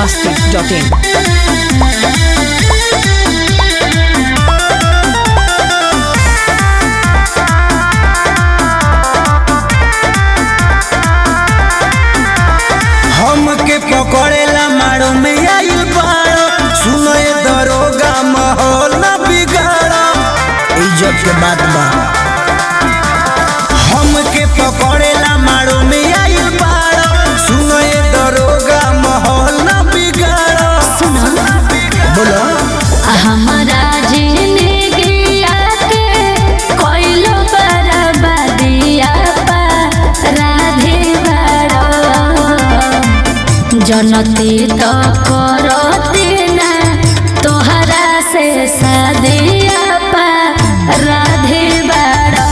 biharmasti.in हमके पकड़ेला मारो में आइल बाड़ो सुनो ये दरोगा माहौल न बिगाड़ो इज्जत के बात बा हमके पकड़ेला मारो में आइल बाड़ो सुनो ये दरोगा माहौल न बिगाड़ो बोलो हमरा जिंदगिया के कोइलो बर्बादिया पा राधे बड़ो जनती तो करती ना तोहरा से शादिया पा राधे बड़ो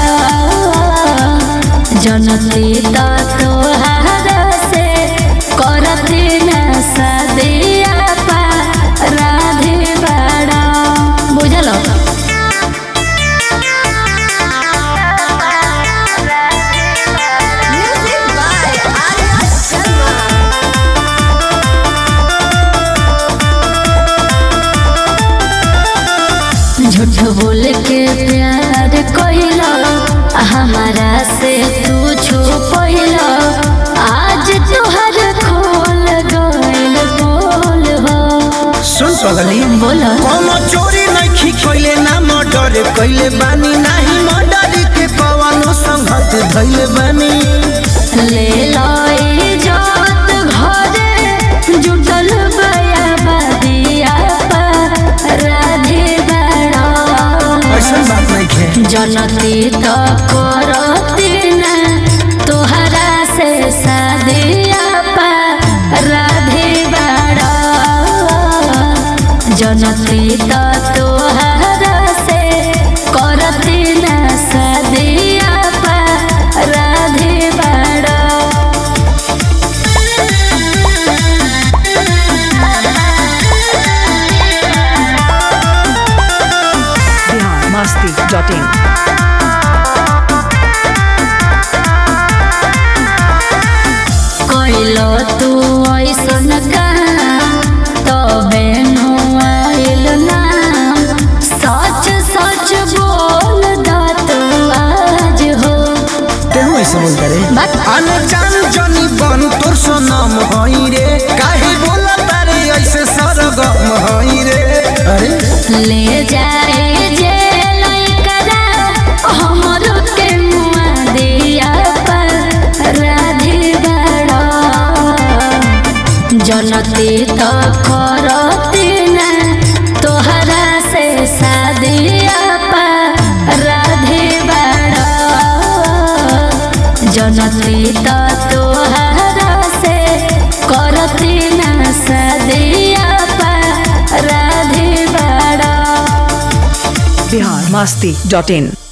जनती तो तोहरा से करती ना शादिया पा राधे बड़ो बुझलो झूठ बोल के प्यार कोइलो हमारा से तू छुपैलो आज तोहर खोल गइल बोल हो सुन पगली बोलो कोनो चोरी नहीं कइले ना मर्डर कइले बानी नाही मर्डर के कवनो संगत धइले बानी ले लो इजात घरे जुटल बया बदिया पर राधे बड़ा ऐसा बात नहीं खे जनती तो करती ना तोहरा से शादिया पा राधे बड़ा जनती तो तोहरा से करती ना शादिया पा राधे बड़ा biharmasti.in কইলো তু ऐसन काम तबे नु आइल ना सच सच बोल दा तू आज हो तेहू ऐसे बोल करे बात अनजान जनी बन तोर सोनम हई रे काहे बोला तारे ऐसे सरगम हई रे अरे ले जाए जे लइकरा हमरो के मुआ दिया पर राधे बड़ा जनती तो करती ना तोहरा से शादिया पा राधे बड़ा जनती तो तोहरा से करती ना शादिया पा राधे बड़ा biharmasti.in